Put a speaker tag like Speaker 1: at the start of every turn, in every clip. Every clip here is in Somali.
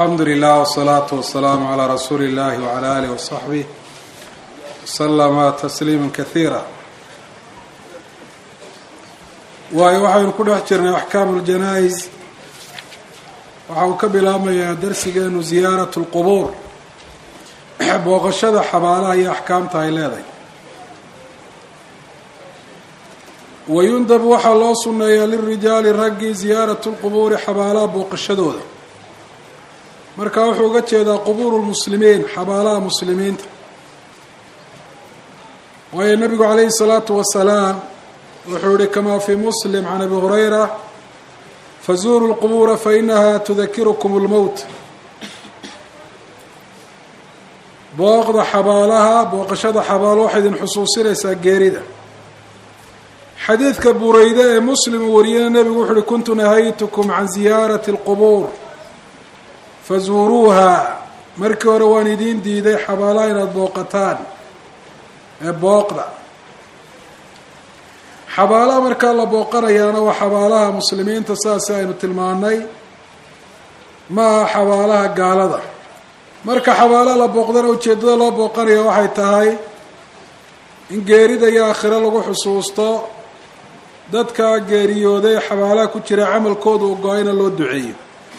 Speaker 1: alxamdu lilah wsalaatu wasalaamu calaa rasuuli illahi wcala alih wasaxbih waslama tasliima kasiira waayo waxaynu ku dhex jirnay axkaamu ljanaa-is waxa uu ka bilaabmayaa darsigeenu ziyaarat lqubuur booqashada xabaalaha iyo axkaamta ay leedahay wayundab waxaa loo sunneeyaa lirijaali raggi ziyaaratu lqubuuri xabaalaha booqashadooda marka wuxuu uga jeedaa qubuuru lmuslimiin xabaalaha muslimiinta waayo nabigu calayhi salaatu wasalaam wuxuu yihi kamaa fii muslim can abi hurayra fazuuruu lqubuura fainaha tudakirukum lmowt booqda xabaalaha booqashada xabaalo waxay idin xusuusinaysaa geerida xadiidka bureyde ee muslim uu wariyana nebigu wuxu uhi kuntu nahaytukum can ziyaarati اlqubuur fazuuruuha markii hore waan idiin diiday xabaalaha inaad booqataan ee booqda xabaalaha markaa la booqanayaana waa xabaalaha muslimiinta saasi aynu tilmaanay ma aha xabaalaha gaalada marka xabaalaha la booqdana ujeeddada loo booqanaya waxay tahay in geerida iyo aakhiro lagu xusuusto dadka geeriyooday xabaalaha ku jira camalkooda u go-ayna loo duceeyo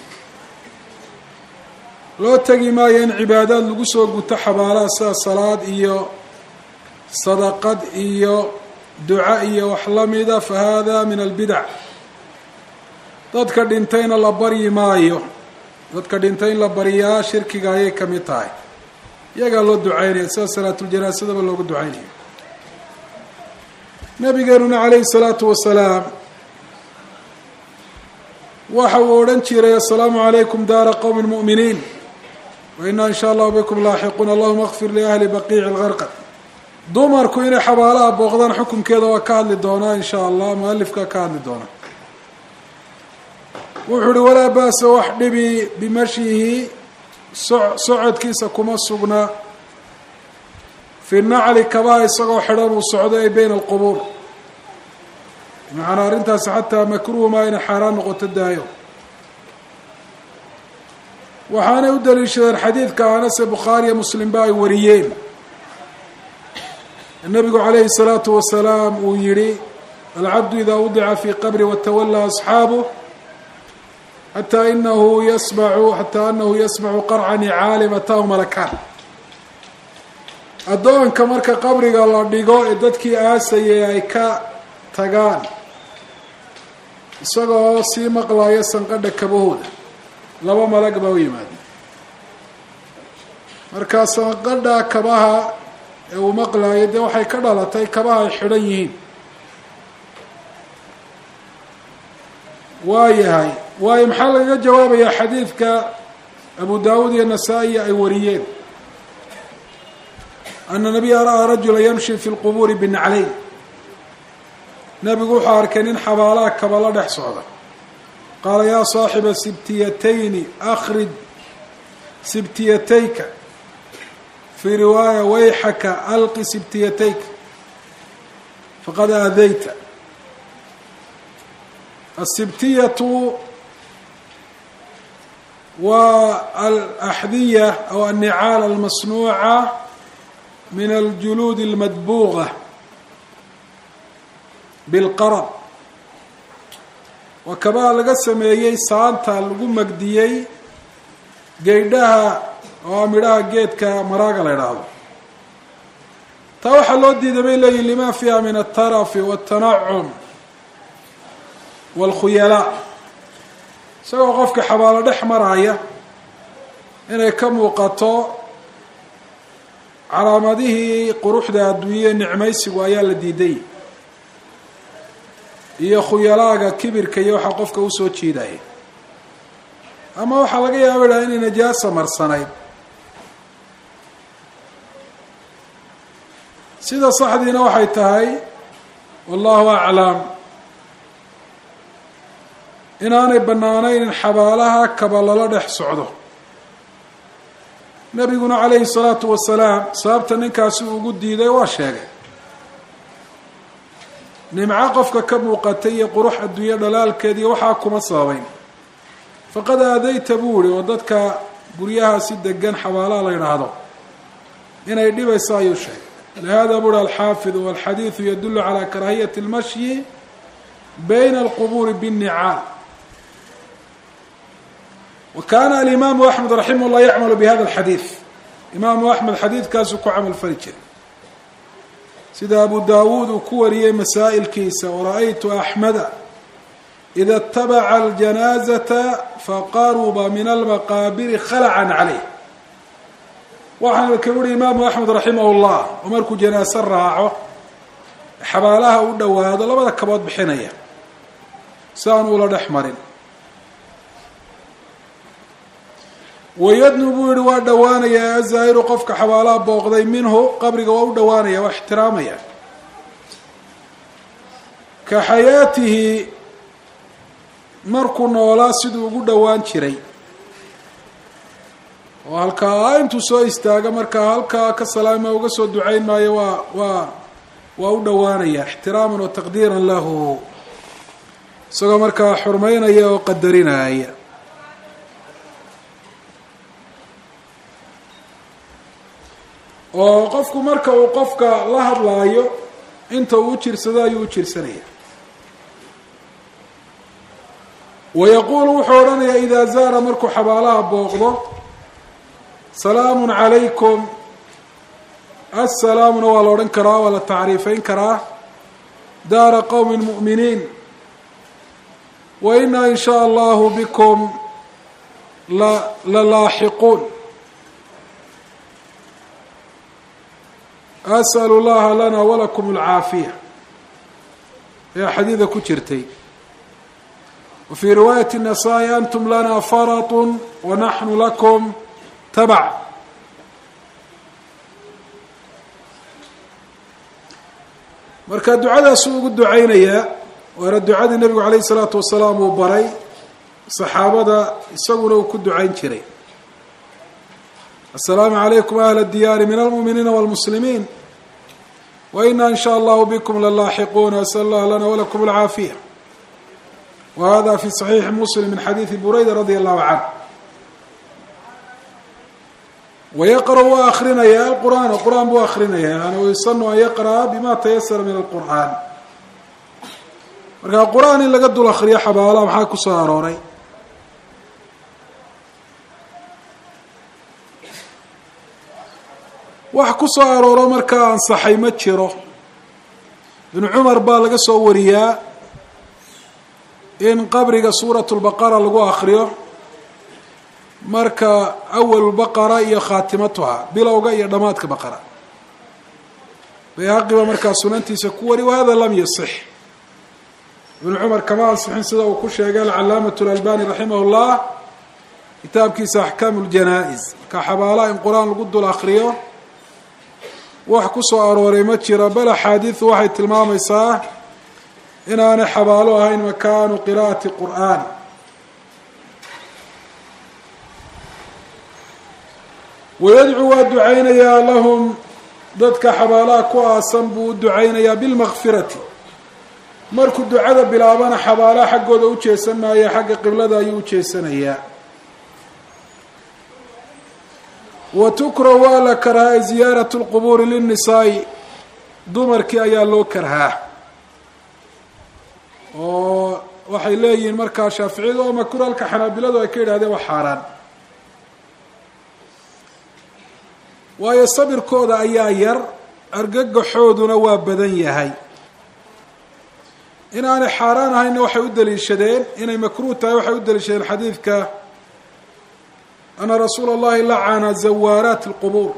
Speaker 1: loo tegi maayo in cibaadaad lagu soo guto xabaalaha sida salaad iyo sadaqad iyo duca iyo wax lamida fa hada min albidac dadka dhintayna la baryi maayo dadka dhintay in la baryaa shirkiga ayay ka mid tahay iyagaa loo ducaynaya sida salaatuljanaasadaba loogu ducaynaya nabigeenuna calayhi salaatu wasalaam waxa uu odhan jiray assalaamu calaykum daara qowmi mu'miniin wa inaa in sha allahu bikum laaxiquun allahuma akfir liahli baqiici lgarqad dumarku inay xabaalaha booqdaan xukunkeeda waa ka hadli doonaa in sha allah mualifka ka hadli doona wuxuu uhi walaa ba'sa wax dhibi bimashyihi so socodkiisa kuma sugna fi nacli kabaha isagoo xidhan uu socdo ay bayna alqubuur macanaa arrintaasi xataa makruuh maa inay xaaraan noqoto daayo waxaanay u daliishadeen xadiidka anase bukhaariya muslimba ay wariyeen nabigu calayhi الsalaatu wasalaam uu yihi alcabdu ida wadica fi qabri watawalaa asxaabuh xataa inahu yasmacu xataa anahu yasmacu qarca nicaalim ataahu malakaan addoonka marka qabriga la dhigo ee dadkii aasayay ay ka tagaan isagoo sii maqlayo sanqadha kabahooda laba malag baa u yimaada marka sanqadha kabaha ee uu maqlaayo dee waxay ka dhalatay kabaha ay xidhan yihiin waa yahay waayo maxaa lagaga jawaabayaa xadiidka abu daawuud iyo nasaa-i ay wariyeen ana nabiya ra'aa rajula yamshi fi lqubuuri binaclayn nabigu wuxuu arkay nin xabaalaha kaba la dhex socda qaala yaa saaxiba sibtiyatayni akhrij sibtiyatayka fii riwaaya wayxaka alqi sibtiyatayka faqad aadayta asibtiyatu waa alaxdiya aw annicaal almasnuuca min aljuluud almadbuuqa bilqarab waa kabaha laga sameeyey saanta lagu magdiyey geydhaha oo midhaha geedka maraaga la idhaahdo taa waxaa loo diiday bay leeyihin lima fiiha min altarafi waltanacum waalkhuyalaa isagoo qofka xabaalo dhex maraya inay ka muuqato calaamadihii quruxda adduunya nicmaysigu ayaa la diiday iyo khuyalaaga kibirka iyo waxaa qofka usoo jiidaya ama waxaa laga yaaba idhaha inay najaasa marsanayd sida saxdiina waxay tahay wallahu aclam inaanay bannaanayn in xabaalaha kaba lala dhex socdo nabiguna calayhi salaatu wasalaam sababta ninkaasi uu ugu diiday waa sheegay nimco qofka ka muuqatay iyo qurux adduunyo dhalaalkeed iyo waxaa kuma sababayn faqad aadayta buu yihi oo dadka guryaha si degan xabaalaha la yidhaahdo inay dhibayso ayuu sheegay lihada buri alxaafid walxadiidu yadulu calى karahiyati اlmashyi bayna alqubuuri bالnicaal wa kana alimaamu axmed raximah llah yacmalu bihada alxadiid imaamu axmed xadiidkaasuu ku camal fali jiray sida abu dawuud uu ku wariyey masaa'ilkiisa wara-aytu axmeda ida اtabaca aljanaazata faqaruba min almaqaabiri khalacan caleyh waxaana ka uhi imaamu axmed raximah llah oo markuu janaaso raaco xabaalaha u dhowaado labada kabood bixinaya si aan ula dhex marin wayadnu buu yihi waa dhowaanaya azaahiru qofka xabaalaha booqday minhu qabriga waa u dhowaanaya waa ixtiraamaya ka xayaatihi markuu noolaa siduu ugu dhowaan jiray oo halkaa intuu soo istaaga markaa halkaa ka salaama uga soo ducayn maayo waa waa waa u dhowaanaya ixtiraaman wa taqdiiran lahu isagoo markaa xurmeynaya oo qadarinaya oo qofku marka uu qofka la hadlaayo inta uu u jirsado ayuu u jirsanaya wayaquulu wuxuu odhanayaa idaa zaara markuu xabaalaha booqdo salaamun calaykum assalaamuna waa la odhan karaa waa la tacriifayn karaa daara qowmi mu'miniin wa inaa in shaa allahu bikum la la laaxiquun as'alu llaha lana walakum alcaafiya ayaa xadiida ku jirtay wa fii riwaayati الnasaa-i antum lana faratun wa naxnu lakum tabac marka ducadaasuu ugu ducaynayaa waana ducadii nebigu calayh isalaatu wasalaam uu baray saxaabada isaguna uu ku ducayn jiray asalaamu calaykum ahla diyaari min almu'miniina wاlmuslimiin wa ina in shaa allahu bikum lalaaxiquuna asal allah lana walakum alcaafiya wa hada fi صaxiixi muslim min xadiidi burayda radi allahu canh wayaqra' waa akrinaya alqur'aan qur'aan buu akrinaya yani wayusanu an yaqra'a bima tayasara min alqur'aan marka qur'aan in laga dul akriyo xabaalaha maxaa ku soo arooray wax ku soo arooro markaa ansaxay ma jiro ibnu cumar baa laga soo wariyaa in qabriga suurat lbaqara lagu akriyo marka awal baqara iyo khaatimatuha bilowga iyo dhammaadka baqara bayhaqi ba markaa sunantiisa ku wari wahada lam yasix ibnu cumar kama ansixin sida uu ku sheegay alcalaamatu lalbani raximah llah kitaabkiisa axkaamu ljanaa-is marka xabaalaha in qur-aan lagu dul akriyo wax ku soo arooray ma jiro bal axaadiidu waxay tilmaamaysaa inaanay xabaalo ahayn makaanu qira'ati qur'aan wayadcuu waa ducaynayaa lahum dadka xabaalaha ku aasan buu u ducaynayaa bilmakfirati markuu ducada bilaabana xabaalaha xaggooda u jeesan maayo xagga qiblada ayuu u jeesanayaa wa tukrahu waa la karhaa ziyaaratu lqubuuri linnisaai dumarkii ayaa loo karhaa oo waxay leeyihiin markaa shaaficiyadu oo makruh halka xanaabiladu ay ka yidhahdeen waa xaaraan waayo sabirkooda ayaa yar argagaxooduna waa badan yahay in aanay xaaraan ahaynna waxay u daliishadeen inay makruuh tahay waxay u daliishadeen xadiidka ana rasuula اllahi lacana zawaaraat اlqubuur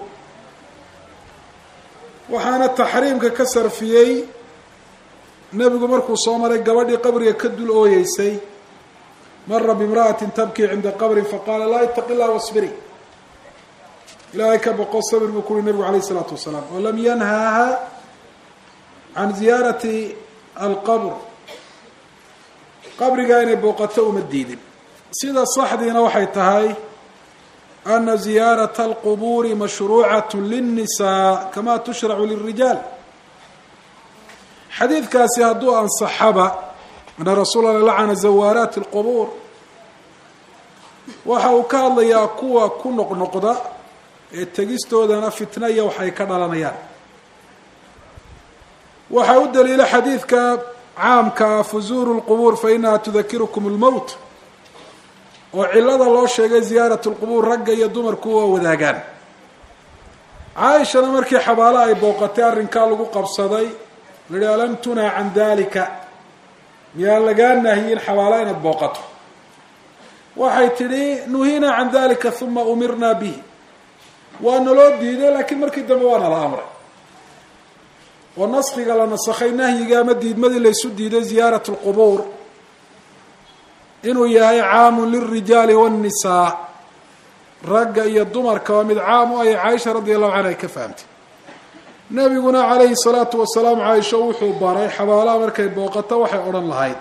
Speaker 1: waxaana taxriimka ka sarfiyey nebigu markuu soo maray gabadhii qabriga ka dul ooyeysay mara bimra'atin tabkii cinda qabrin faqaala laa itaqi illah wasbiri ilaahay ka boqo sabir buu ku uhi nebigu alayh isalaatu wasalaam oo lam yanhaaha can ziyaarati alqabr qabrigaa inay booqato uma diidin sida saxdiina waxay tahay ana ziyaarata alqubuuri mashruucat linnisaa kama tushracu lilrijaal xadiidkaasi hadduu ansaxaba ana rasuula la lacana zawaaraati alqubuur waxa uu ka hadlayaa kuwa ku noqnoqda ee tegistoodana fitna iyo waxay ka dhalanayaan waxaa u daliila xadiidka caamkaa fuzuuru lqubuur fa inaha tudakirukum lmowt oo cilada loo sheegay ziyaarat lqubuur ragga iyo dumarku waa wadaagaan caaishana markii xabaalo ay booqatay arrinkaa lagu qabsaday lahi alam tunaa can dalika miyaan lagaa naahiyin xabaalo inaad booqato waxay tidhi nuhinaa can dalika uma umirnaa bihi waa naloo diiday laakiin markii dambe waa nala amray oo naskiga la nasakhay nahyiga ama diidmadii laysu diiday ziyaarat lqubuur inuu yahay caamun lilrijaali wاnnisaa ragga iyo dumarka waa mid caam u ayay caaisha radi allahu canha ay ka fahamtay nebiguna calayhi salaatu wasalaam caaisho wuxuu baray xabaalaha markay booqato waxay odhan lahayd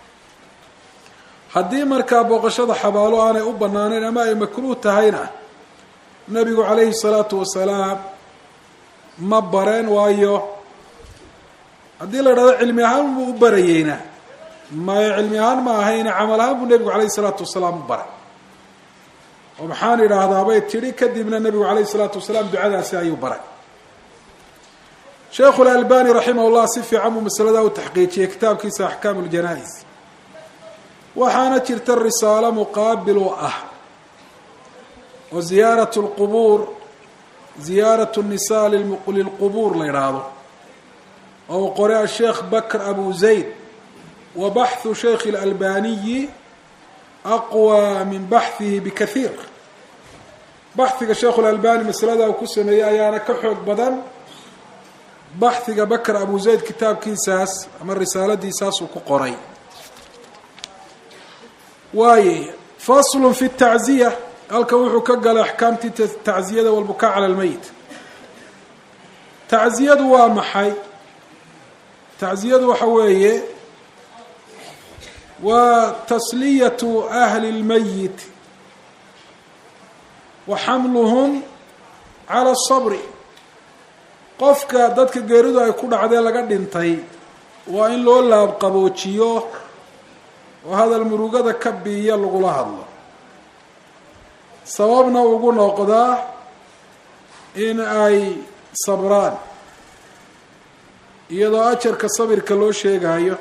Speaker 1: haddii markaa booqashada xabaalo aanay u banaanayn ama ay makruuh tahayna nebigu calayhi salaatu wasalaam ma bareen waayo haddii la idhahdo cilmi ahaan buu u barayeyna mayo cilmi ahaan ma ahayna camal ahaan buu nebigu calayhi salaatu wasalaam u baray oo maxaan idhaahdaabay tidhi kadibna nebigu calayhi salaatu wasalaam ducadaasi ayuu baray sheekhu lalbani raximah llah si fiican buu masaladaa u taxqiijiyey kitaabkiisa axkaamu ljanaa-is waxaana jirta risaalo muqaabil u ah oo ziyaarat lqubuur ziyaarat nnisaa lilqubuur la yidhaahdo oo uu qoray asheekh bakr abu zayd wa baxhu sheikh اlalbaniyi aqwى min baxhihi bikaiir baxiga sheikhu lalbani masalada uu ku sameeyey ayaana ka xoog badan baxiga bakr abu zayd kitaabkiisaas ama risaaladiisaas uu ku qoray waaye faslu fi tacziya halkan wuxuu ka galay axkaamtii tacziyada walbukaa cala lmeyit tacziyadu waa maxay tacziyadu waxa weeye waa tasliyatu ahli اlmayit wa xamluhum cala الصabri qofka dadka geeridu ay ku dhacdee laga dhintay waa in loo laabqaboojiyo oo hadal murugada ka biiya lagula hadlo sababna ugu noqdaa in ay sabraan iyadoo ajarka sabirka loo sheegayo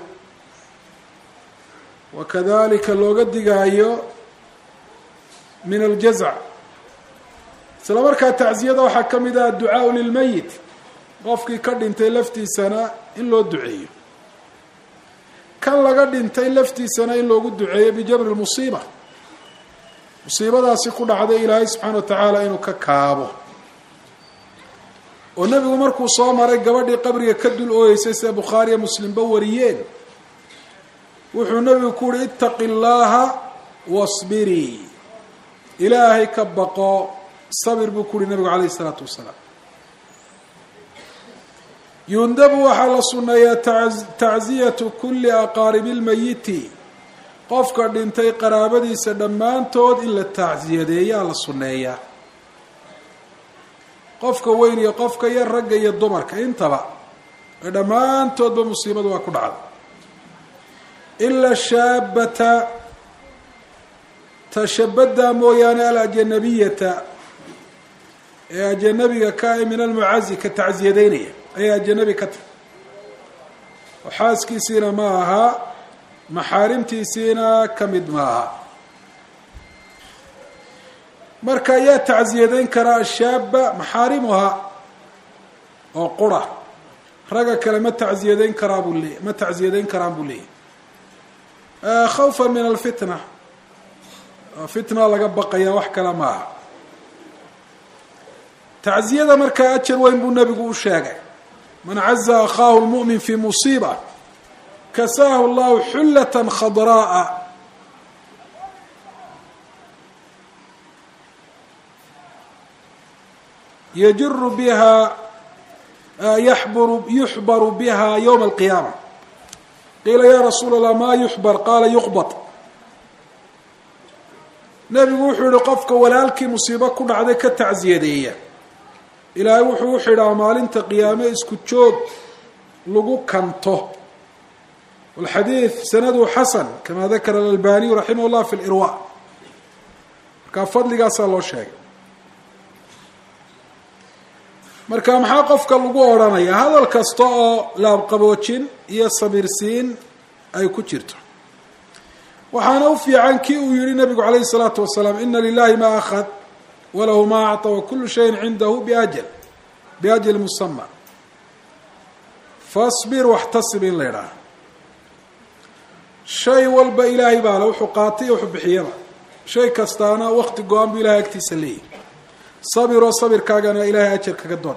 Speaker 1: wa kadalika looga digaayo min aljazac isla markaa tacziyada waxaa ka mid ah adducaau lilmeyit qofkii ka dhintay laftiisana in loo duceeyo kan laga dhintay laftiisana in loogu duceeyo bijabri lmusiiba musiibadaasi ku dhacday ilaahay subxaana wa tacaala inuu ka kaabo oo nebigu markuu soo maray gabadhii qabriga ka dul ooyeysay sida bukhaariya muslimba wariyeen wuxuu nebigu ku uhi itaqi llaaha wasbirii ilaahay ka baqo sabir buu ku uhi nebigu calayhi isalaatu wasalaam yundabu waxaa la sunneeyaa tacziyatu kulli aqaaribi lmayiti qofka dhintay qaraabadiisa dhammaantood in la tacsiyadeeyaa la sunneeyaa qofka weyn iyo qofka yar ragga iyo dumarka intaba ee dhammaantoodba musiibadu waa ku dhacda ila shaabata tashabada mooyaane alajanabiyata ee ajanabiga ka min almucazi ka tacsiyadeynaya ayay ajanabi ka tahy oo xaaskiisiina ma aha maxaarimtiisiina ka mid ma aha marka ayaa tacsiyadeyn karaa ashaaba maxaarimuhaa oo qura ragga kale ma tacsiyadeyn karaa buu leey ma tacsiyadeyn karaan buu leeyahy khawfa min alfitna fitna laga baqaya wax kale ma aha tacziyada markaa ajar weyn buu nebigu u sheegay man caza akhaahu lmu'min fi musiiba kasaahu llahu xullata khadraa'a yajiru biha yaxburu yuxbaru biha ywma alqiyaama qiila ya rasuula allah ma yuxbar qaala yuqbad nebigu wuxuu yihi qofka walaalkii musiibo ku dhacday ka tacsiyadeeya ilaahay wuxuu u xidhaa maalinta qiyaame isku joog lagu kanto walxadiid sanadu xasan kama dakara alalbaniyu raximah llah fi lirwa markaa fadligaasaa loo sheegay marka maxaa qofka lagu odhanaya hadal kasta oo laabqaboojin iyo sabirsiin ay ku jirto waxaana u fiican kii uu yihi nabigu calayhi الsalaatu wasalaam ina lilahi ma akhad walahu ma acطى wakulu shayin cindahu biajal biajal musama fasbir waxtasib in la idhaaha shay walba ilaahay baa le wuxuu qaatay iyo wuxuu bixiyaba shay kastaana wakti go-an bu ilahay agtiisa leeyahy sabiroo sabirkaagana ilaahay ajar kaga doon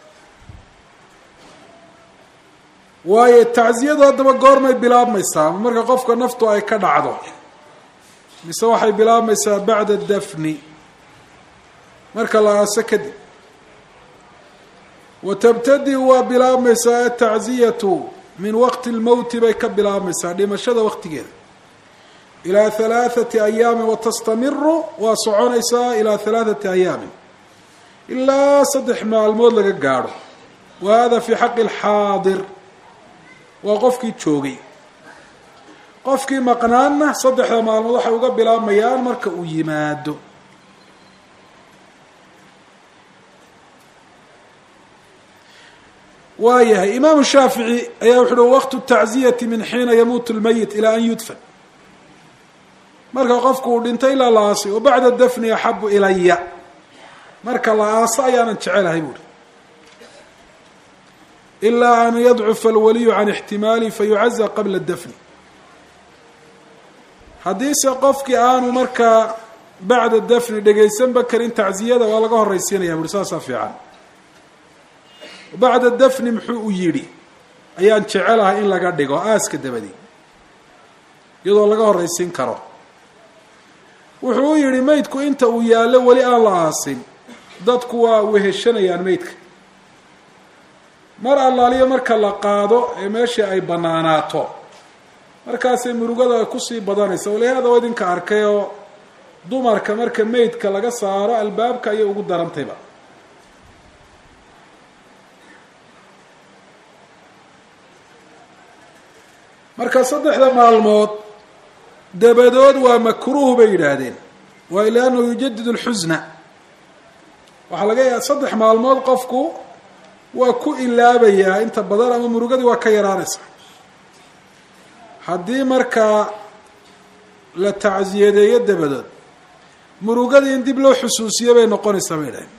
Speaker 1: waayo tacziyadu haddaba goormay bilaabmaysaa marka qofka naftu ay ka dhacdo mise waxay bilaabmaysaa bacda dafni marka la aaso kadib wa tabtadi waa bilaabmaysaa atacziyatu min waqti lmowti bay ka bilaabmaysaa dhimashada waqtigeeda ilaa halaathati ayaamin watastamiru waa soconaysaa ilaa halaathati ayaamin ilaa saddex maalmood laga gaadho wa hada fi xaqi alxaadir waa qofkii joogay qofkii maqnaanna saddexda maalmood waxay uga bilaabmayaan marka uu yimaado waayahay imaamu shaafici ayaa wuxu uhi waqtu tacziyati min xiina yamuutu lmayit ilaa an yudfan marka qofku uu dhintay ilaa la aasay wa bacda dafni axabu ilaya marka la aaso ayaanan jecelahay buuhi ilaa an yadcufa alwaliyu can ixtimaali fayucaza qabla dafni haddiise qofkii aanu markaa bacda dafni dhegaysanba karin tacziyada waa laga horraysiinaya buuhi saasaa fiican bacda dafni muxuu u yidhi ayaan jecelahay in laga dhigo aaska dabadi iyadoo laga horraysiin karo wuxuu u yidhi meydku inta uu yaallo weli aan la aasin dadku waa weheshanayaan meydka mar allaaliyo marka la qaado ee meeshii ay banaanaato markaasay murugada ay kusii badanaysa walihaada waa idinka arkay oo dumarka marka meydka laga saaro albaabka ayay ugu darantayba marka saddexda maalmood dabadood waa makruuh bay yidhaahdeen waayo liannahu yujadid lxusna waxaa laga yaaba saddex maalmood qofku waa ku ilaabayaa inta badan ama murugadii waa ka yaraanaysa haddii markaa la tacsiyadeeyo dabadood murugadii in dib loo xusuusiyo bay noqonaysaa bay yidhahdeen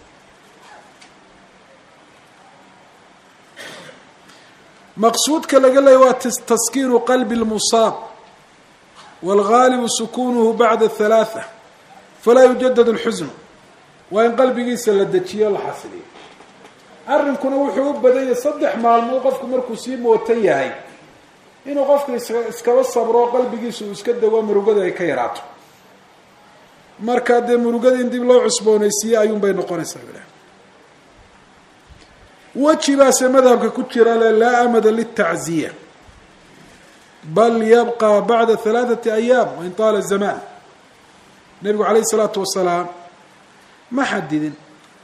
Speaker 1: maqsuudka laga leeyay waa taskiinu qalbi lmusaab wاlgaalibu sukunuhu bacda halaatha falaa yujadad اlxusnu waa in qalbigiisa la dejiyo la xasiliyo arrinkuna wuxuu u badanyay saddex maalmood qofku markuu sii mootan yahay inuu qofku iskaba sabro qalbigiisa uu iska dego murugada ay ka yaraato markaa dee murugada in dib loo cusboonaysiiye ayuun bay noqonaysaa weji baase madhabka ku jira le laa amada litacziya bal yabqa bacda halaathati ayaam wain taala zamaan nebigu calayhi isalaatu wasalaam ma xadidin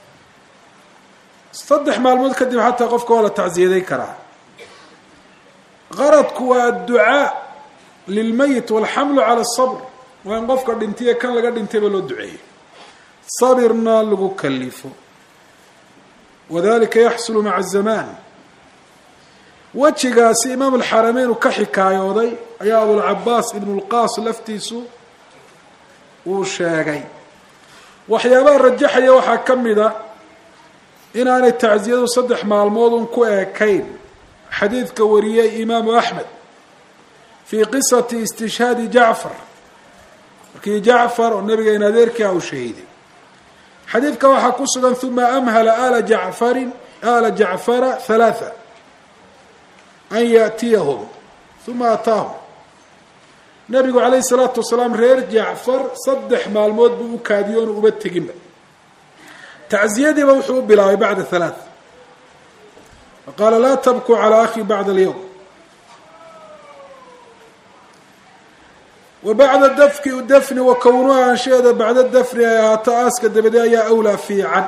Speaker 1: saddex maalmood kadib xataa qofka waa la tacziyaday karaa qaradku waa adducaa lilmayit walxamlu cala asabr waa in qofka dhintiye kan laga dhintayba loo duceeyo sabirna lagu kalifo wadalika yaxsulu maca azamaan wejigaasi imaam alxarameyn uu ka xikaayooday ayaa abulcabaas ibnu lqaas laftiisu uu sheegay waxyaabaha rajaxaya waxaa ka mid a inaanay tacziyadu saddex maalmood un ku eekayn xadiidka wariyey imaamu axmed fii qisati istishhaadi jacfar markii jacfar oo nabigeena adeerkii a uu shahiiday xadiidka waxaa ku sugan uma amhala ala jacfarin ala jacfara halaatha an yaatiyahum uma ataahum nabigu calayhi salaatu wasalaam reer jacfar saddex maalmood buu u kaadiyo onu uba teginba tacziyadiiba wuxuu u bilaabay bacda halaath faqaala laa tabkuu calaa akhi bacda alyowm wa bacda dafki dafni wa kownuha anshaeeda bacda dafni ay ahaato aaska dabade ayaa awlaa fiican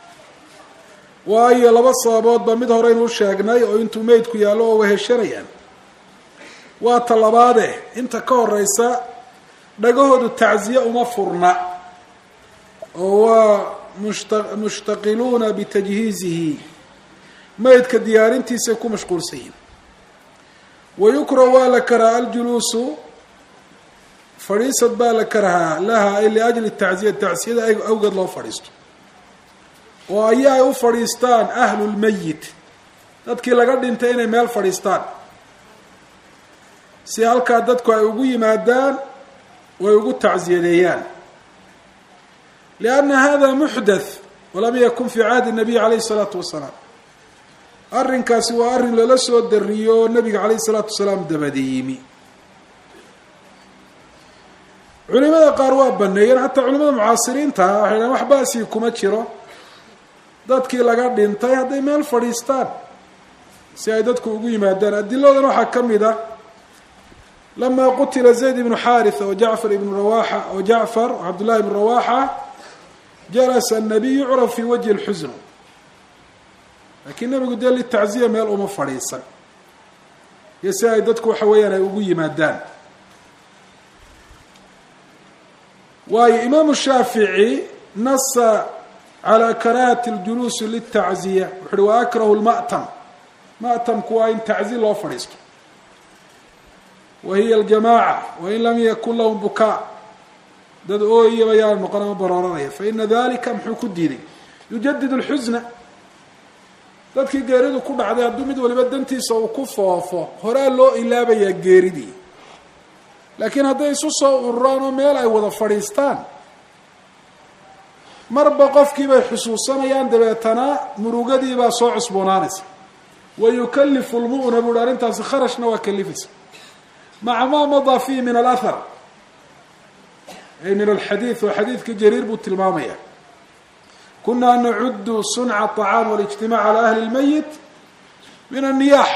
Speaker 1: waayo laba sababoodba mid horeynuu sheegnay oo intuu meydku yaallo oo weheshanayaan waa ta labaade inta ka horeysa dhagahoodu tacziye uma furna oo waa mushta mushtaqiluuna bitajhiizihi maydka diyaarintiisay ku mashquulsan yihin wayukrahu waa la karaha aljuluusu fadhiisad baa la karahaa laha ay liajli tacziya tacsiyada awgeed loo fadhiisto oo ayaa ay u fadhiistaan ahlu lmayit dadkii laga dhintay inay meel fadhiistaan si halkaa dadku ay ugu yimaadaan way ugu tacziyadeeyaan lianna hada muxdath walam yakun fi cahdi nabiy calayhi isalaatu wasalaam arrinkaasi waa arrin lala soo dariyo oo nabiga calayhi isalaatu wasalaam dabadi yimi culimada qaar waa baneeyeen xataa culimada mucaasiriinta waxay dhahen wax baasii kuma jiro dadkii laga dhintay hadday meel fadhiistaan si ay dadku ugu yimaadaan adiladan waxaa ka mid a lama qutila zayd ibnu xaritha wa jacfar ibnu rawaxa wa jacfar cabdullahi ibnu rawaxa jalasa annabiy yucraf fi wajhi lxusn laakiin nabigu dee litacziya meel uma fadhiisan iyo si ay dadku waxa weeyaan ay ugu yimaadaan waayo imaamu shaafici nasa calى karahati اljuluusi litacziya wuxu uhi wa akrahu lma'tam ma'tamku waa in taczi loo fadhiisto wa hiya aljamaaca wain lam yakun lahum bukaa dad ooyaba yaana noqon ama barooranaya faina dalika muxuu ku diiday yujadid اlxusna dadkii geeridu ku dhacday hadduu mid waliba dantiisa uu ku foofo horaa loo ilaabayaa geeridii laakiin hadday isu soo ururaan oo meel ay wada fadhiistaan marba qofkii bay xusuusanayaan dabeetana murugadii baa soo cusboonaanaysa wa yukalifu lmu'na buuhi arrintaasi kharashna waa kalifaysa maca maa madaa fiihi min alahar ay min alxadiid oo xadiidka jariir buu tilmaamaya kunaa nacudu sunca aطacaam walijtimac cala ahli اlmayit min anniyax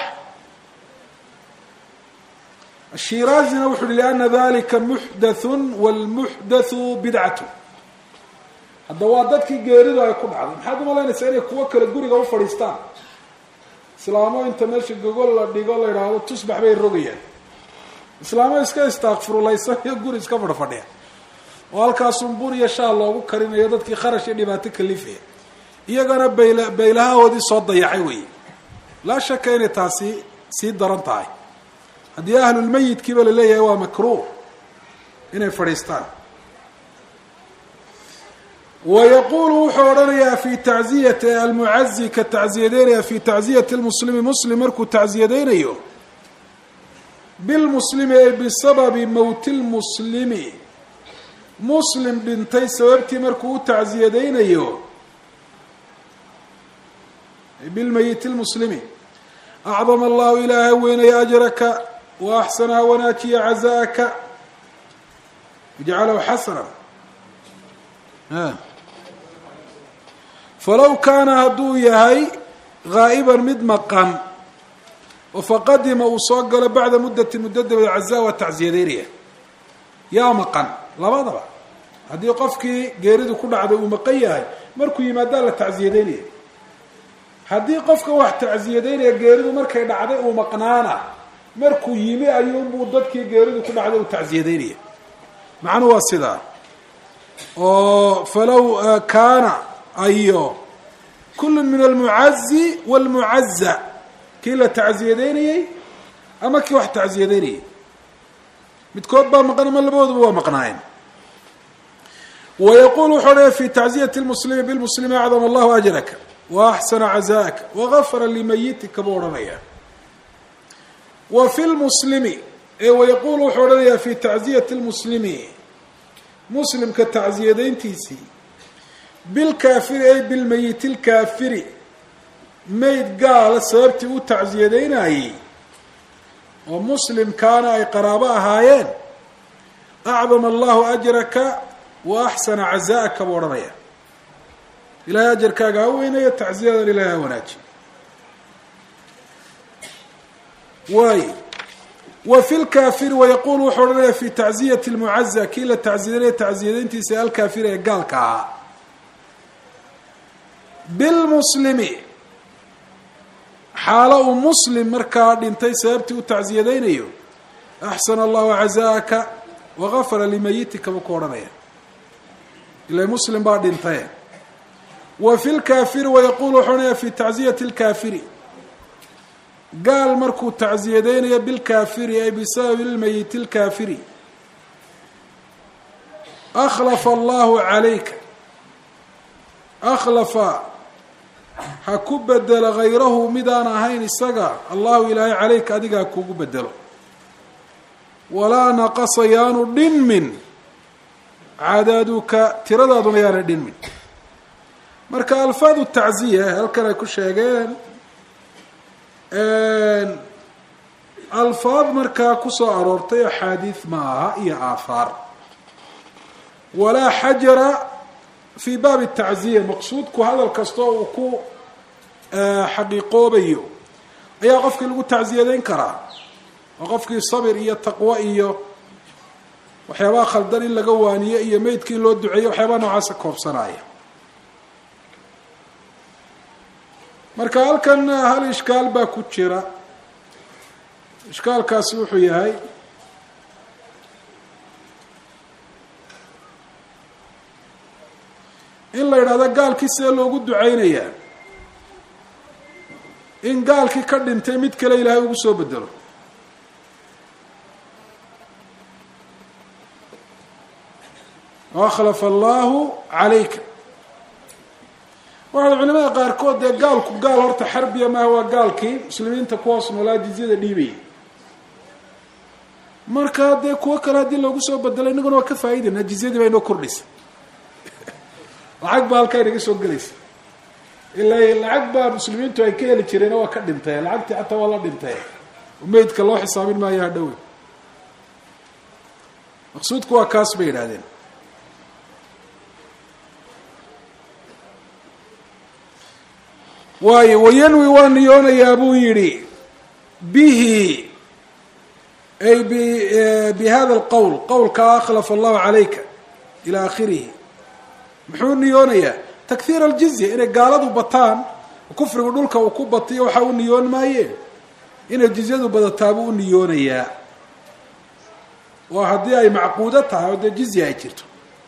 Speaker 1: ashiraazina wuxu uhi liana dalika muxdathu wاlmuxdathu bidcatu hadda waa dadkii geeridu ay ku dhacday maxaad umalaynaysaa inay kuwo kale guriga u fadhiistaan islaamo inta meesha gogol la dhigo la idhaahdo tusbax bay rogayaan islaamo iska istaakfurulaysan iyo guri iska fadhfadhiya oo halkaasun bur iyo shaal loogu karinayo dadkii kharash iyo dhibaato kalifaya iyagana bayla baylahahoodii soo dayacay weeye laa shaka inay taasi sii daran tahay haddii ahlulmayidkiiba la leeyahay waa makruuh inay fadhiistaan wayaqulu wuxuu odhanayaa fi tacziyati almucazi ka tacziyadeynaya fi tacziyati lmuslimi muslim markuu tacziyadeynayo bilmuslimi ay bisababi mowti lmuslimi muslim dhintay sababtii markuu u tacziyadeynayo bilmayiti lmuslimi acdama allahu ilaahay weynaya ajraka wa axsanaha wanaajiya cazaaka ijcalahu xasana falow kaana hadduu yahay gaa'iban mid maqan oo faqadima uu soo galo bacda muddati muddo dabadeed cazaa waa tacsiyadeynaya yaa maqan labadaba haddii qofkii geeridu ku dhacday uu maqan yahay markuu yimaadaa la tacsiyadeynaya haddii qofka wax tacsiyadeynaya geeridu markay dhacday uu maqnaana markuu yimi ayuunbuu dadkii geeridu ku dhacday uu tacsiyadeynaya macnuhu waa sidaa oo falow kaana ayo kullu min almucazi walmucaza kii la tacsiyadeynayey ama kii wax tacsiyadeynayay midkood baa maqan ama labadooduba waa maqnaayeen wayaqul wuxuu odhaya fi tacziyati lmuslimi bilmuslimi acdama allahu ajraka wa axsana cazaaka wagafara limayitika buu odhanaya wa fi lmuslimi ee wayaqulu wuxuu odhanayaa fi tacziyati lmuslimi muslimka tacsiyadeyntiisii bilkaafiri ay bilmayiti lkaafiri mayd gaala sababtii u tacsiyadeynayey oo muslimkaana ay qaraabo ahaayeen acdama allahu ajraka wa axsana cazaaka buu odhanaya ilahay ajarkaaga ha weynayo tacsiyadan ilahay ha wanaaji waay wa fi lkaafiri wayaqulu wuxuu odhanaya fi tacziyati lmucaza kii la tacsiyadeynaya tacsiyadeyntiisa alkaafiri ee gaalka ahaa bilmuslimi xaalo uu muslim markaa dhintay sababtii u tacsiyadeynayo axsana allahu cazaaka wagafara limayitika buu ku odhanaya ila muslim baa dhintay wa fi lkaafiri wayaquulu wuxuu onaya fi tacziyati lkaafiri gaal markuu tacziyadeynayo bilkaafiri ay bisababi lmayiti lkaafiri akhlafa allahu calayka akhlafa ha ku bedelo hayrahu midaan ahayn isaga allahu ilaahay calayka adiga ha kugu bedelo walaa naqasa yaanu dhinmin cadaaduka tiradaaduna yaana dhinmin marka alfaadu tacziya halkan ay ku sheegeen alfaad markaa kusoo aroortay axaadiid ma aha iyo aahaar walaa xajara fi baabi tacziya maqsuudku hadal kastoo uu ku xaqiiqoobayo ayaa qofkii lagu tacziyadeyn karaa oo qofkii sabir iyo taqwo iyo waxyaabaha khaldan in laga waaniyo iyo meydki in loo duceeyo waxyaabaha noocaasa koobsanaya marka halkan hal ishkaal baa ku jira ishkaalkaasi wuxuu yahay in la yidhahdo gaalkii sidee loogu duceynayaa in gaalkii ka dhintay mid kale ilaahay ugu soo bedelo akhlafa allahu calayka waxaa culimada qaarkood dee gaalku gaal horta xarbiya maaha waa gaalkii muslimiinta kuhoos noolaa jizyada dhiibaya marka dee kuwo kale haddii loogu soo bedelo inaguna waa ka faa'iidayna jizyadii baa inoo kordhaysa lacag baa halkaa inaga soo gelaysa ila lacag baa muslimiintu ay ka heli jireen waa ka dhintay lacagtii xataa waa la dhintay meydka loo xisaabin maayo hadhowe maqsuudku waa kaas bay yidhahdeen waayo wayanwi waa niyoonayaa buu yidhi bihi ay b bi hada alqowl qowlka akhlafa allahu calayka ila akhirihi muxuu niyoonayaa takhiir aljizya inay gaaladu bataan kufrigu dhulka uu ku batiyo waxa u niyoon maaye inay jizyadu badataabuu u niyoonayaa oo haddii ay macquudo tahay oo dee jizya ay jirto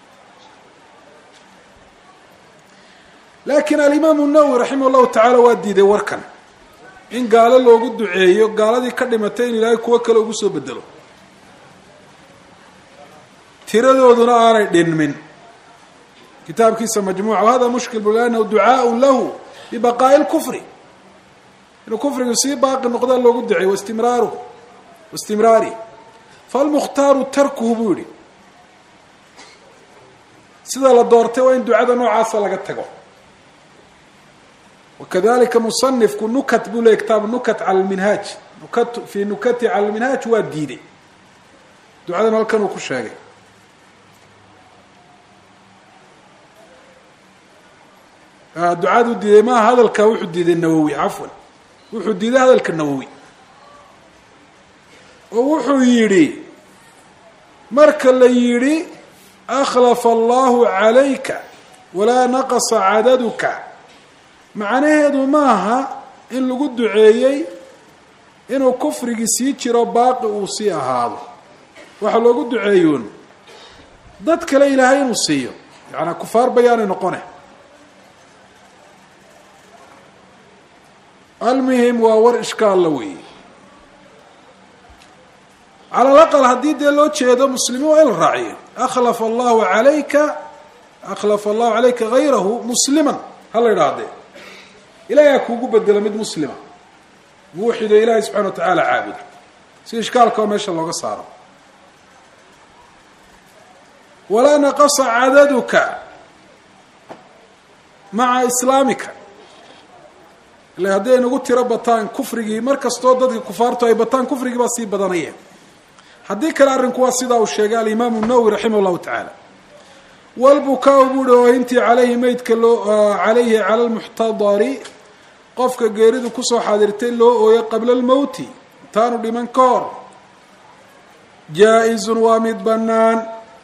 Speaker 1: laakiin alimaamu nawowi raximah llahu tacaala waa diiday warkan in gaalo loogu duceeyo gaaladii ka dhimatay in ilaahay kuwo kale ugu soo bedelo tiradooduna aanay dhinmin kitaabkiisa majmuuca wahada mushkil bu liannahu ducaaءu lahu bibaqaa'i lkufri inuu kufrigu sii baaqi noqda loogu duceey wastimraaruhu waistimraari falmukhtaaru tarkuhu buu yihi sida la doortay waa in ducada noocaasa laga tago wakadalika musanifku nukat buu leey kitaab nukat cala lminhaaj nukat fi nukati cala lminhaaj waa diiday ducadan halkan uu ku sheegay ducadu diiday maaha hadalka wuxuu diiday nawowi cafwan wuxuu diiday hadalka nawowi oo wuxuu yidhi marka la yidhi akhlafa allahu calayka walaa naqasa cadaduka macnaheedu maaha in lagu duceeyey inuu kufrigii sii jiro baaqi uu sii ahaado waxaa loogu duceeyoon dad kale ilaahay inuu siiyo yacanaa kufaar bayaanay noqone almuhim waa war ishkaalla weeye cala alaqal haddii dee loo jeedo muslimiin waa in la raaciyo akhlafa allahu calayka akhlafa allahu calayka hayrahu musliman ha la idhaahdee ilahay ha kuugu bedelo mid muslima muuxido ilaahay subxana wa tacaala caabuda si ishkaalka oo meesha looga saaro walaa naqasa cadaduka maca islaamika ila haddii ay nagu tiro bataan kufrigii mar kastoo dadka kufaartu ay bataan kufrigii baa sii badanaya haddii kale arrinku waa sidaa uu sheegay alimaamu nawowi raximah llahu tacaala walbukaa buuhi oohintii calayhi meydka loo calayhi cala lmuxtadari qofka geeridu kusoo xaadirtay loo ooyo qabla almowti intaanu dhiman ka hor jaa-izun waa mid bannaan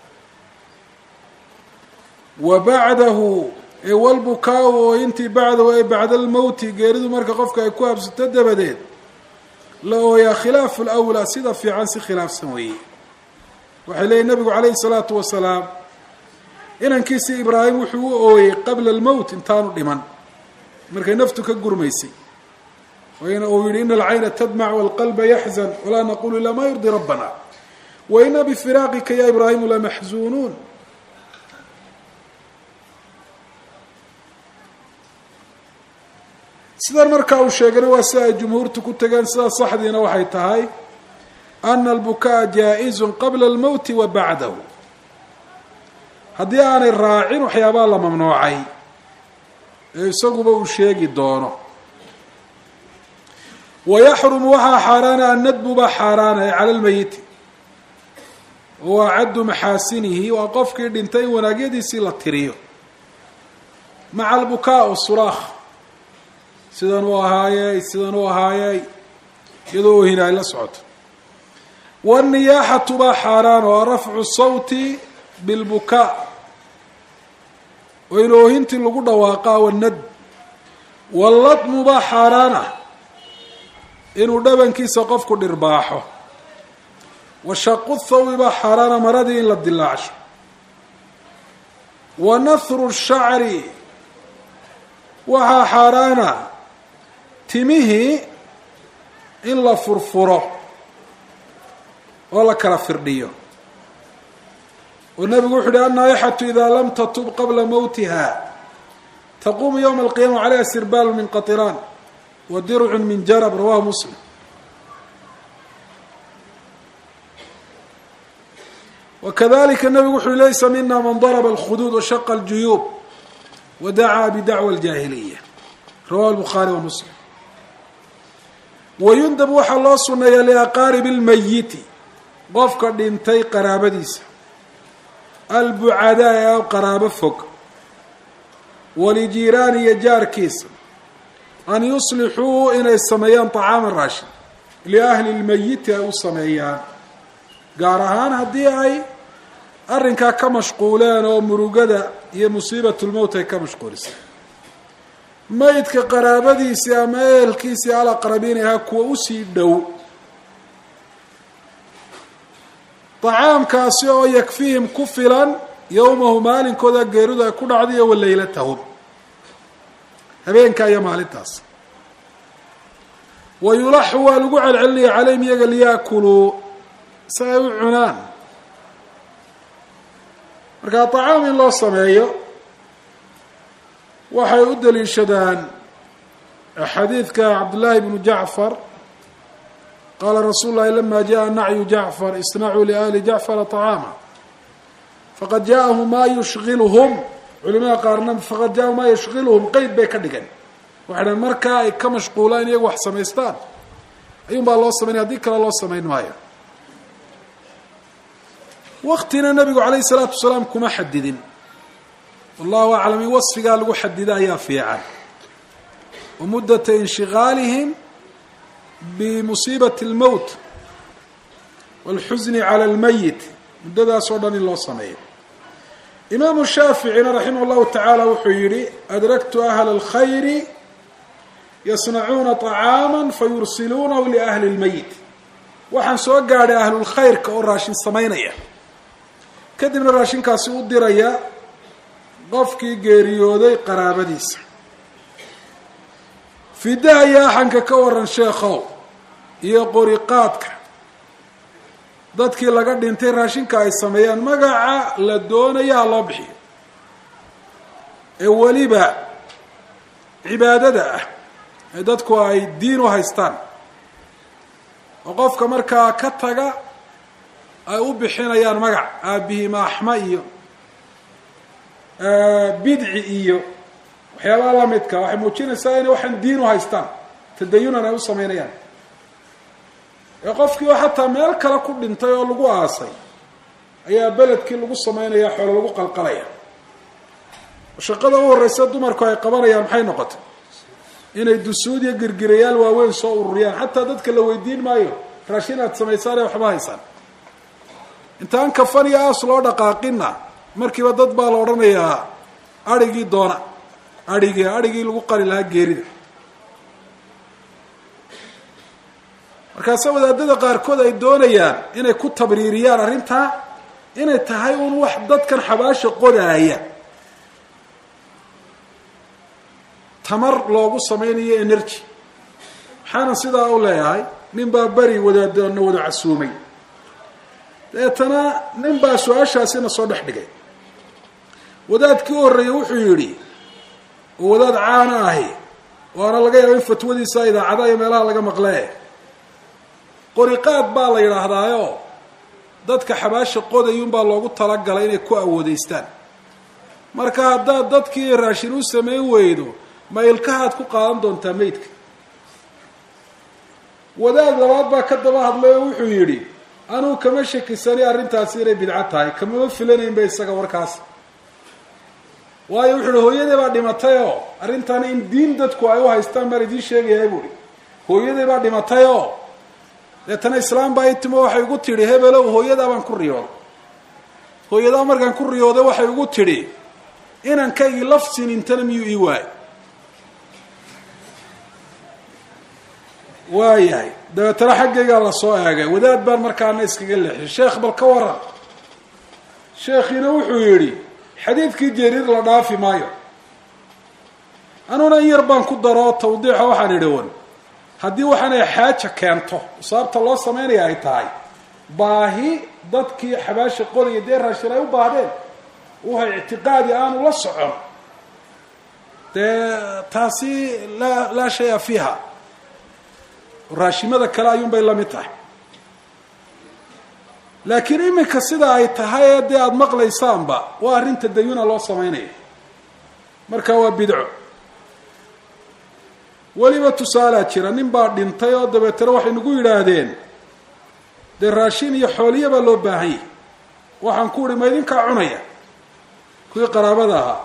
Speaker 1: wa bacdahu ee walbukaa-u ooyintii bacdahu ay bacda almowti geeridu marka qofka ay ku habsato dabadeed la ooyaa khilaafu lwlaa sida fiican si khilaafsan weeye waxay leeyihin nabigu calayhi salaatu wasalaam inankiisii ibraahim wuxuu u ooyey qabla almowt intaanu dhiman markay naftu ka gurmaysay wayna uu yihi ina alcayna tadmac walqalba yaxzan walaa naqulu ilaa ma yurdi rabbana waina bifiraaqika ya ibraahimu lamaxzuunuun sidan markaa uu sheegana waa si ay jumhuurtu ku tegeen sidaa saxdiina waxay tahay ana albukaa jaa-izun qabla almowti wa bacdahu haddii aanay raacin waxyaabaa la mamnuucay ee isaguba uu sheegi doono wayaxrumu waxaa xaaraana annadbu baa xaaraanaya cala lmeyiti wa caddu maxaasinihi waa qofkii dhintay in wanaagyadiisii la tiriyo maca albukaa o suraakh sidan uu ahaayey sidan uu ahaayey iyadoo oohin ay la socoto wاniyaaxatu baa xaaraan oo rafcu sawti bilbukaa oo in oohintii lagu dhawaaqaa wanad walladmu baa xaaraan ah inuu dhabankiisa qofku dhirbaaxo washaqu thawbi baa xaaraana maradii in la dilaacsho wa nahru shacri waxaa xaaraana timihii in la furfuro oo la kala firdhiyo oo nabigu wuxu uhi annaaixatu idaa lam tatub qabla mowtiha taquumu ywma alqiyama calayha sirbaalu min qatiraan wa dircun min jarab rawahu muslim wakadalika nabigu wuxu uhi laysa mina man darba alkhuduud washaqa aljuyuub wa dacaa bidacwa aljaahiliya rawahu lbukhaari wa muslim wayundab waxaa loo suneeyaa liaqaaribi lmayiti qofka dhintay qaraabadiisa albucadaa ee qaraabo fog walijiiraani iyo jaarkiisa an yuslixuu inay sameeyaan طacaama raashin liahli lmayiti ay u sameeyaan gaar ahaan haddii ay arrinkaa ka mashquuleen oo murugada iyo musiibat lmowt ay ka mashquulisay maydka qaraabadiisii ama ehelkiisii alaqrabiin ahaa kuwa usii dhow طacaamkaasi oo yakfihim ku filan yowmahu maalinkooda geeridu ay ku dhacday iyo waleylatahum habeenkaa iyo maalintaas wa yulaxu waa lagu celcelinaya calayhim iyaga liyaakuluu si ay u cunaan markaa طacaam in loo sameeyo waxay u daliishadaan xadiidka cabdillaahi bnu jacfar qaala rasuul lahi lama jaءa nacyu jacfar isnacuu liahli jacfara طacaama faqad jaahu maa yushilhum culimada qaarna faqad jaahu maa yushgilhum qeyd bay ka dhigan waxay dhahen markaa ay ka mashquulaan iyagu wax samaystaan ayuun baa loo samaynaya haddii kale loo samayn maayo waktina nabigu calayh الsalaatu wasalaam kuma xadidin wallahu aclam in wasfigaa lagu xadida ayaa fiican wa muddata inshigaalihim bimusiibati اlmowt wاlxusni cala اlmayit muddadaas oo dhan in loo sameeyo imaamu shaaficina raximah اllahu tacaala wuxuu yihi adraktu ahla اlkhayri yasnacuuna طacaama fayursiluunahu liahli اlmayit waxaan soo gaadhay ahlulkhayrka oo raashin samaynaya kadibna raashinkaasi u diraya qofkii geeriyooday qaraabadiisa fidaha iyo axanka ka waran sheekhow iyo qoriqaadka dadkii laga dhintay raashinka ay sameeyaan magaca la doonaya ha loo bixiyo ee weliba cibaadada ah ee dadku ay diin u haystaan oo qofka markaa ka taga ay u bixinayaan magac aabihima axma iyo bidci iyo waxyaabaha lamidka waxay muujinaysaa inay waxaan diin u haystaan tadayunan ay u sameynayaan ee qofkii oo xataa meel kale ku dhintay oo lagu aasay ayaa beledkii lagu sameynaya xoolo lagu qalqalaya shaqada u horeysa dumarku ay qabanayaan maxay noqotay inay dusuud iyo girgirayaal waaweyn soo ururiyaan xataa dadka la weydiin maayo raashin aad samaysaan ee waxba haysaan intaan kafan iyo aas loo dhaqaaqina markiiba dad baa la odhanayaa adrhigii doona adhigii adhigii lagu qali lahaa geerida markaase wadaadada qaarkood ay doonayaan inay ku tabriiriyaan arrintaa inay tahay un wax dadkan xabaasha qodaaya tamar loogu samaynayo energy maxaana sidaa u leeyahay nin baa beri wadaadana wada casuumay deetana nin baa su-aashaasina soo dhex dhigay wadaadkii u horreeyey wuxuu yidhi oo wadaad caana ahi waana laga yaaba in fatwadiisa idaacadaha iyo meelaha laga maqlee qoriqaad baa la yidhaahdaayo dadka xabaasha qodayunbaa loogu talagalay inay ku awoodeystaan marka haddaad dadkii raashin u samayn weydo ma ilkahaad ku qaadan doontaa meydka wadaad labaad baa ka daba hadlay oo wuxuu yidhi anugu kama shakisani arrintaasi inay bidco tahay kamama filanaynba isaga warkaas waayo wuxu uhi hooyadii baa dhimatay oo arrintan in diin dadku ay u haystaan baan idiin sheegayaa buuhi hooyadii baa dhimatay oo deetana islaam baa itimo waxay ugu tidhi hebelow hooyadaa baan ku riyooday hooyadaa markaan ku riyooday waxay ugu tidhi inankaygii lafsin intana miyuu ii waayy waayahay dabeetana xaggaygaa lasoo eegay wadaad baan markaana iskaga leexiyay sheekh bal ka waran sheekhiina wuxuu yidhi xadiidkii jariir la dhaafi maayo anuna in yar baan ku daro tawdiixa waxaan idhi wan haddii waxaanay xaaja keento sababta loo samaynaya ay tahay baahi dadkii xabaasha qodaya dee raashin ay u baahdeen wahay ictiqaadi aanu la socon dee taasi laa laa shaya fiiha raashimada kale ayuunbay la mid tahay laakiin iminka sida ay tahay ee dee aada maqlaysaanba waa arrinta dayuna loo samaynaya marka waa bidco weliba tusaalaa jira nin baa dhintay oo dabeetana waxay nagu yidhaahdeen dee raashin iyo xooliya baa loo baahan yahay waxaan ku uhi ma idinkaa cunaya kuwii qaraabada ahaa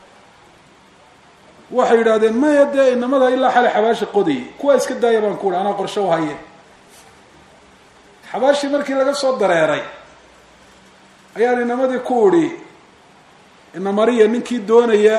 Speaker 1: waxay yidhahdeen maya dee inamada ilaa xali xabaasha qodayay kuwaa iska daaya baan ku uhi anaa qorshe u haye xabaashii markii laga soo dareeray ayaan inamadii ku udhi inamariya ninkii doonaya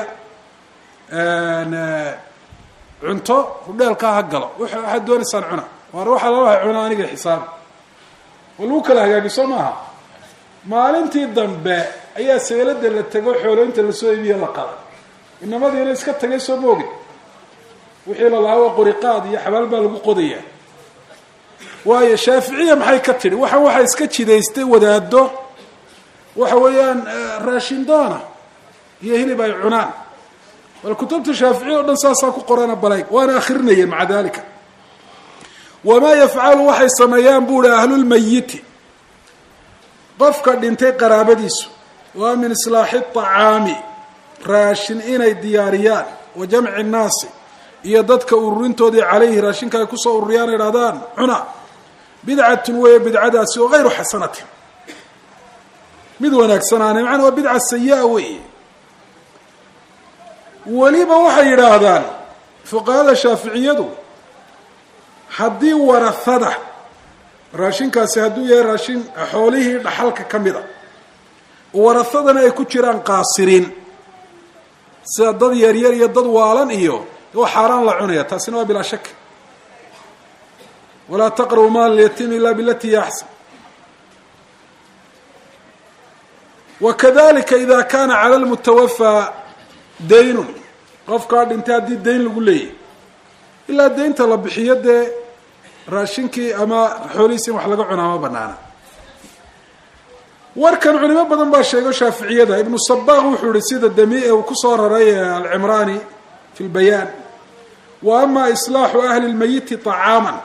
Speaker 1: cunto hudheelkaa ha galo waxaad doonaysaan cuna waar waxaa lalaha cuna aniga xisaab oo lagu kala hagaagiso maaha maalintii dambe ayaa seelada la tego xoolooyinta lasoo iibiyo la qaday inamadiina iska tagay soo moogin wixii la lahaa waa qoriqaad iyo xabaal baa lagu qodayaa waayo shaaficiya maxay ka tidhi waxaan waxaa iska jidaystay wadaado waxa weeyaan raashin doona iyo hilib ay cunaan bal kutubta shaaficiya o dhan saasaa ku qorana balayg waana akrinayeen maca dalika wamaa yafcalu waxay sameeyaan buuhi ahlulmayiti qofka dhintay qaraabadiisu waa min islaaxi acaami raashin inay diyaariyaan wa jamci nnaasi iyo dadka ururintoodii calayhi raashinka ay kusoo ururiyaan idhahdaan cuna bidcatun weeye bidcadaasi oo hayru xasanatin mid wanaagsanaane macana waa bidca sayi-a weeye weliba waxay yidhaahdaan fuqahada shaaficiyadu haddii warahada raashinkaasi hadduu yahay raashin xoolihii dhaxalka ka mid a warahadana ay ku jiraan qaasiriin sida dad yaryar iyo dad waalan iyo waa xaaraan la cunaya taasina waa bilaa shak walaa taqrabu maal lyatiim ila bilati hiya axsan wakadalika ida kana cala lmutawafaa daynun qofkaa dhintay haddii dayn lagu leeyahy ilaa daynta la bixiyo dee raashinkii ama xoolihiisi in wax laga cunaa ma banaana warkan culimo badan baa sheego shaaficiyada ibnu sabaaq wuxuu ihi sida dami uu kusoo raray alcimraani fi lbayaan wa ama islaaxu ahli lmayiti طacaama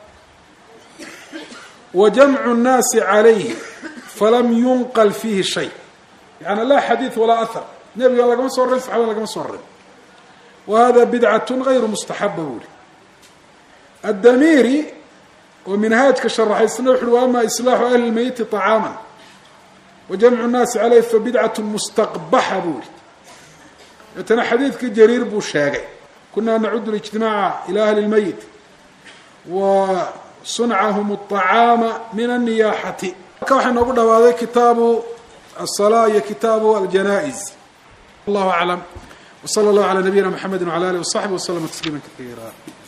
Speaker 1: wa jamcu nnaasi calayhi falam yunqal fiihi shay yani laa xadiid walaa ahar nebiga lagama soo rarin saxabada lagama soo rarin wa hada bidcatu gayru mustaxaba buu ihi addamiiri oo minhaajka sharaxaysna wuxu uhi wa ama islaaxu ahli lmayiti طacaama wa jamcu nnaasi caleyh fa bidcatu mustaqbaxa buu ihi deetana xadiidkii jariir buu sheegay kunaa nacudu lijtimaaca ila ahli lmayit wa suncahum acaama min anniyaaxati marka waxaa noogu dhawaaday kitaabu asalaa iyo kitaabu aljanaa-is allahu aclam wsala allahu calaa nabiyina mxamedi wala alih wasaxbi waslama tasliima kaiira